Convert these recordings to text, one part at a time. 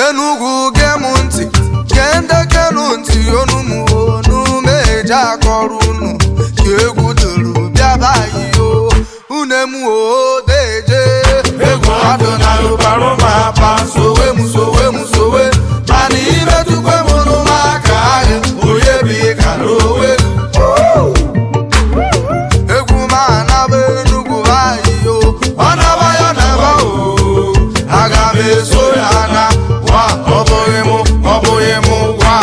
enugwu gee m ntị gee ndekenu ntị onu m onu meje akọrọ unu ka egwu duru bịaba iyo une m o deje egwu adụ na rụbara ụmụapa sowe m sowe m sowe mana imetụkwe m n'ụmụaka ahụ onye bi ka n'owe egwu ma anaba enugwu ayiyo ọ naba ya naba o aga m eso ya na wa ọ bụghị m ọ bụghị m wa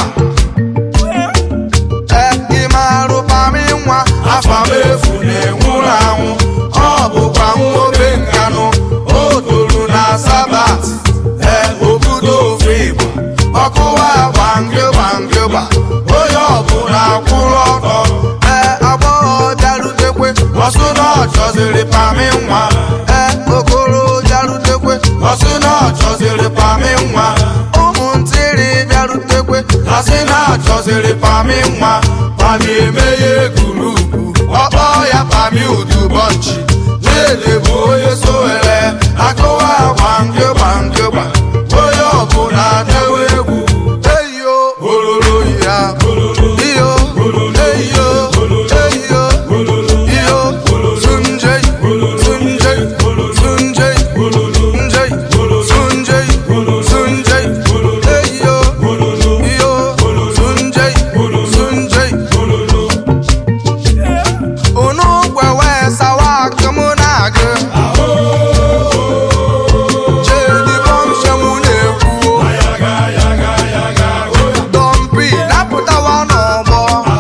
ee ịmarụ pami nwa afa m efu na-enwụrụ anwụ ọ bụkwa nwobe nkanụ o toro na sabat ee obodo ofe igbo ọkụwa gbangị gbangịgba onye ọbụla kwụrụ ọtọ ee agbọghọ bịarutekwe ọsụ na ọ chọziri pami nwa ee okoro bịarutekwe ọsị na ọ chọziri pami nwa ụmụntịrị bịarutekwe asị na achọziri pami nwa pami emeghe gurupu ọkpọ ya pami udubọnchi lele bụ onye sowere akụwa gbangịgba ngịgba onye ọbụla dewe egwu eyo ololo ya iyo eyo eyo iyo sunjei sunjei sunjei njei sunjei sunjei eyo iyo sunjei sunjei unu gwewe sawa akụmụ na-agụ jedi bọmshenwu na-ekwu dọmpi napụtawa n'ọgbọ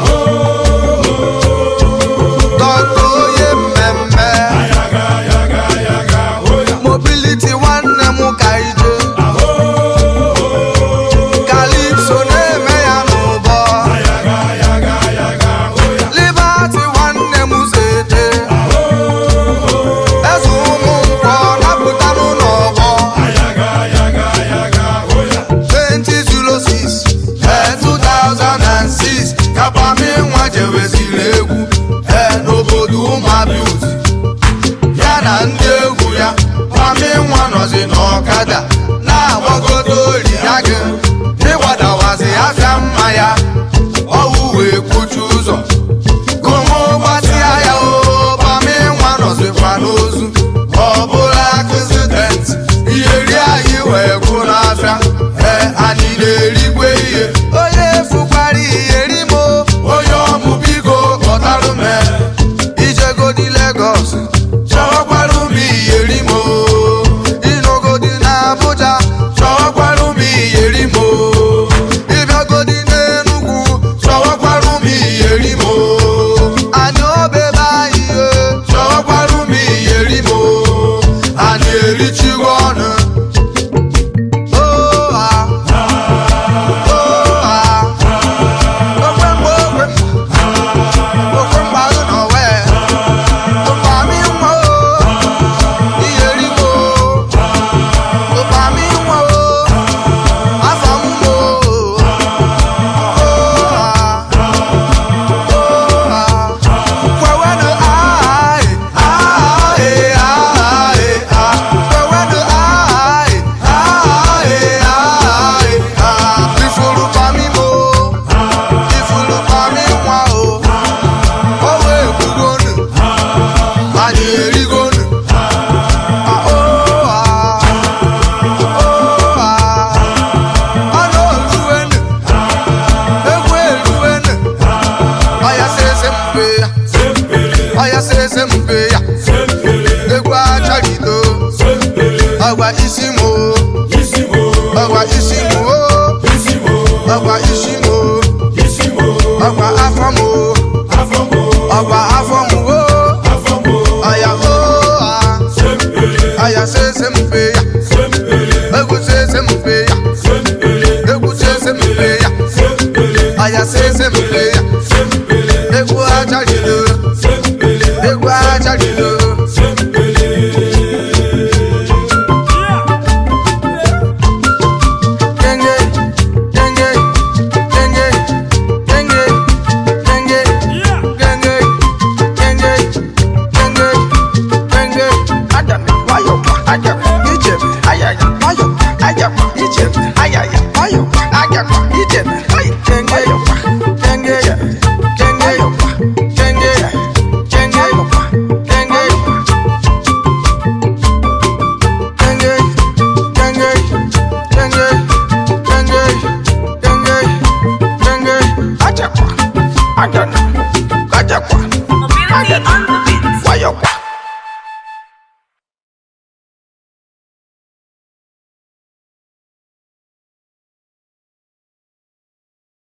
dọkta onye mmemme mobiliti nwanne m ka ije kalipso na-eme ya n'ụbọ libati nwanne m zete eze ụmụ nkwọ napụtanụ n'ọgbọ 2006 ee 2006 kapami nwa jeweziri egwu ee n'obodo ụmụabiuti ya na ndị egwu ya pami nwa nọzi n'ọkada na-agbagodo ori ya gị ịgbadawazi afịa mma ya ọwụ wee kwuchi ụzọ gụmụ gbatịa ya o pami nwa nọzikwa n'ozu ọ bụla akụzident iyeri anyị wee gwụ n'afịa ee anyị na-erikwe ihe onye fukwara iyeri m o, onye ọmụ biko kpọtarụ m e. ijegodi Legọs chọwakwara m iyeri m o. ịnọgodi na Abuja chọwakwara m iyeri m o. ịbịagodi n'Enugwu chọwakwara m iyeri m o. anyị obebe anyị e, chọwakwara m iyeri m o. anyị erichigo ọnụ Oh, ah. Oh, ah. Okwe mgbe okwe mgbe. Okwe mgbe agụ nọ wee. Ụkpami nwa o. Iyeri m o. Ụkpami nwa o. Afọ m o. Oh, ah. Oh, ah. Kwewenụ aị, aị, aị, ah. Kwewenụ aị, aị, aị, ah. Ifuru pami mo, ifuru pami nwa o. O wee gbugonu, anyị erigonu. Ah, oh, ah. Oh, ah. Ọnụ oluwenu, egwu eluwenu. Ọya sese mpe ya, ọya sese mpe ya. Egwu achọrịdo, ọgwa isi mo, ọgwa isi mo, ọgwa isi mo, ọgwa afọ mo, ọgwa afọ mo, ọya o a, ọya sese mpe ya, egwu sese mpe ya, egwu sese mpe ya, ọya sese mpe ya, egwu achọrịdo, egwu achọrịdo. Genge, genge, genge, genge, genge, genge, genge, genge, genge. Adam, why you? Adam, Egypt, ayaya, why you? Ayam, Egypt, ayaya. agakwa ijebe